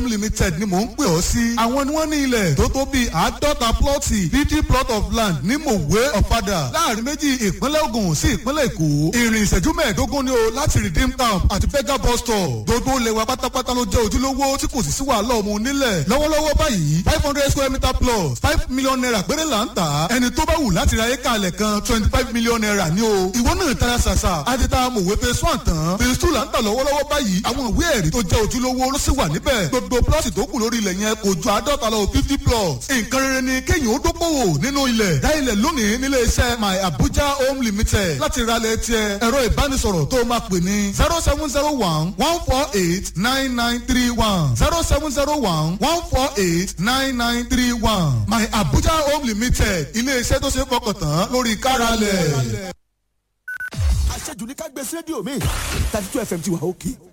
limited ni mò ń pè ọ́ sí. àwọn ni wọ́n ní ilẹ̀ tó tó bíi àádọ́ta plọ́ọ̀tì fifty plot of land ní mòwe ọ̀fadà láàrin méjì ìpínlẹ̀ Ògùn sí ìpínlẹ̀ Èkó. ìrìn ìṣẹ́jú mẹ́ẹ̀ẹ́dógún ni o láti redeem camp àti fega bus stop. gbogbo lẹ́wà pátápátá ló jẹ́ ojúlówó tí kò sì sí wàhálà ọmọ onílẹ̀. lọ́wọ́lọ́wọ́ báyìí five hundred square meter plus five million naira péré là ń tà. ẹni tó bá wù láti ra éka alẹ̀ kan twenty five million naira ni o. ìwọ náà tara ṣàṣà àti ta mòwe phase one tán phase two là ń tà lọ́wọ́lọ́wọ́ báyìí àwọn ìwé ẹ̀rí tó jẹ́ ojúlówó ló sì wà níbẹ̀. gbogbo plọ́ọ̀tì tó kù lórí ilẹ̀ yẹn kò ju àádọ́ta lọ fifty plots. nǹkan rere ni kéèyàn ó dókòwò nínú ilẹ̀. dá ilẹ̀ lónìí nílé iṣẹ́ my abuja home limited láti ra ilẹ̀ tiẹ̀ ẹ̀rọ ìbánisọ̀rọ̀ tó máa pè ní zero seven zero one one four eight nine nine three one zero seven zero one one four eight nine nine three one my abuja home limited ilé iṣẹ́ tó ṣe é fọkàn tán lórí káralẹ̀. àṣejù ní ká gbé sí rédíò mi thirty two fm ti wà òkè